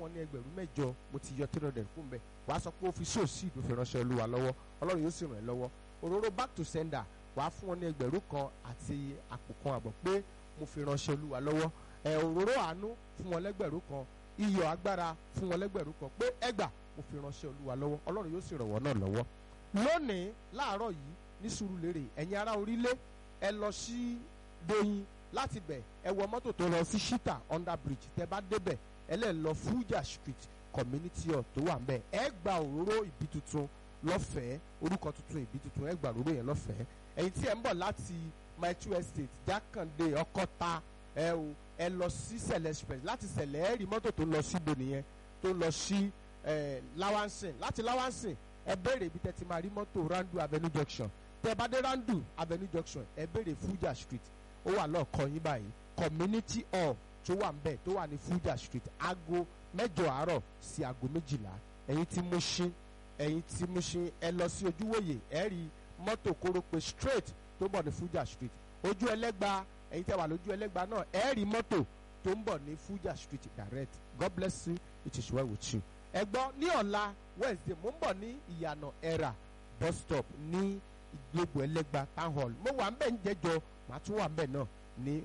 wọn ní ẹgbẹ̀rún mẹ́jọ mo ti yọ three hundred kún bẹ́ẹ̀ wàá sọ pé ó fi sóòsì ìdò fi ránṣẹ́ olúwa lọ́wọ́ ọlọ́run yóò sì ràn ẹ́ lọ́wọ́ òróró back to sender wàá fún wọn ní ẹgbẹ̀rún kan àti àpò kan àbọ̀ pé mo fi ránṣẹ́ olúwa lọ́wọ́ ẹ̀ òróró àánú fún wọn lẹ́gbẹ̀rún kan iyọ̀ agbára fún wọn lẹ́gbẹ̀rún kan pé ẹgbà mo fi ránṣẹ́ olúwa lọ́wọ́ ọlọ́run yóò sì ràn wọ́n náà lọ́wọ́ lónìí láàárọ̀ yìí ní Sùúrùlérè ẹ̀yin ará orílẹ̀ ẹ lọ sí Doyin láti bẹ̀ ẹ wọ mọ́tò tó lọ sí Shita under bridge tẹ bá débẹ̀ ẹ lẹ́ lọ Fuja street community hall tó wà ń bẹ̀ ẹ gba òróró ìbí tuntun lọ́fẹ̀ẹ́ orúkọ tuntun ìbí tuntun ẹ gba òróró yẹn lọ́fẹ̀ẹ́ ẹ̀yin tí ẹ ń bọ̀ láti my two estate Jákàndé Ọkọ́ta ẹ o ẹ lọ sí Sẹ̀lẹ̀ express láti Sẹ̀lẹ̀ ẹ rí mọ́tò tó lọ síbo nìyẹn tó lọ sí Lawansin láti Lawansin ẹ béèrè ibi tẹ́ ti máa rí mọ́tò Randu Avenue junction tẹ́ bá dé Randu Avenue junction ẹ béèrè Fuja street ó wà lọ́ọ̀kan yín báyìí community hall tó wà ń bẹ̀ tó wà ní Fuja street aago mẹ́jọ àárọ̀ sí aago méjìlá ẹ̀yin tí Mushin ẹ̀yin tí Mushin ẹ lọ sí ojúwòye ẹ rí mọ́tò kórópè straight tó bọ̀ ní Fuja street ojú ẹlẹ́gba ẹ̀yin tẹ́ wà lójú ẹlẹ́gba náà ẹ rí mọ́tò tó ń bọ̀ ní Fuja street direct God bless you it is well with you ẹ gbọ́ ní ọ̀la Wednesday mo ń bọ̀ ní ìyànà ẹ̀rà bus stop ní ìgbégbò ẹlẹ́gba town hall mo wà ń bẹ̀ ń jẹ́jọ màá tún wà ń bẹ̀ náà ní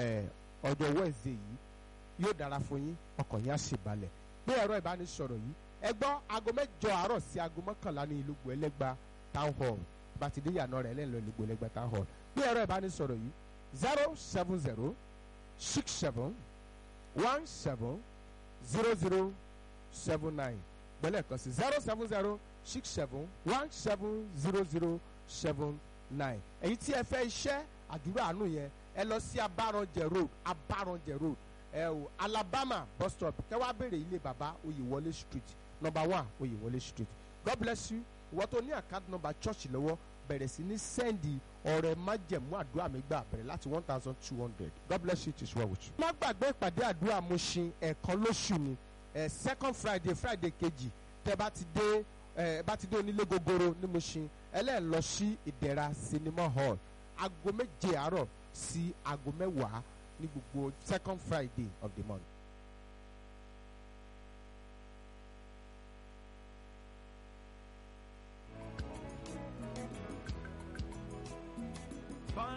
ọjọ́ Wednesday yìí yóò dára fún yín ọkàn yín á sì balẹ̀ pé ẹ̀rọ ìbánisọ̀rọ̀ yìí ẹ gbọ́ aago mẹ́jọ àárọ̀ sí aago mọ́kànlá ní ìlúgbò ẹlẹ́gba town hall bàtìdé ìyànà rẹ̀ lẹ́nu ìlúgbò ẹlẹ́gba town hall pé ẹ̀rọ ìbánisọ̀rọ̀ yìí zero seven zero six seven one seven zero zero seven nine gbẹ́lẹ̀ kan sí zero seven zero six seven one seven zero zero seven nine èyí tí ẹ fẹ́ iṣẹ́ àdúrà àánú yẹn ẹ lọ sí abaranjẹ road abaranjẹ road ẹ o alabama bus stop kẹwàá béèrè ilé baba oyèwọlé street number one oyèwọlé street god bless you ìwọ tó ní account number church lọ́wọ́ bẹ̀rẹ̀ sí ní sẹ́ndì ọ̀rẹ́ májẹ̀mú àdúrà mi gbà bẹ̀rẹ̀ láti one thousand two hundred god bless you it is well with you. má gbàgbé ìpàdé àdúrà Mushin ẹ̀ẹ̀kan lóṣù ni ẹ̀ second friday friday kejì tẹ́ bá ti dé ẹ̀ bá ti dé onílé gogoro ní Mushin ẹlẹ́ẹ̀ lọ sí ìdẹ̀ra cinema hall aago méje àárọ̀ sí aago mẹ́wàá ní gbogbo second friday of the month.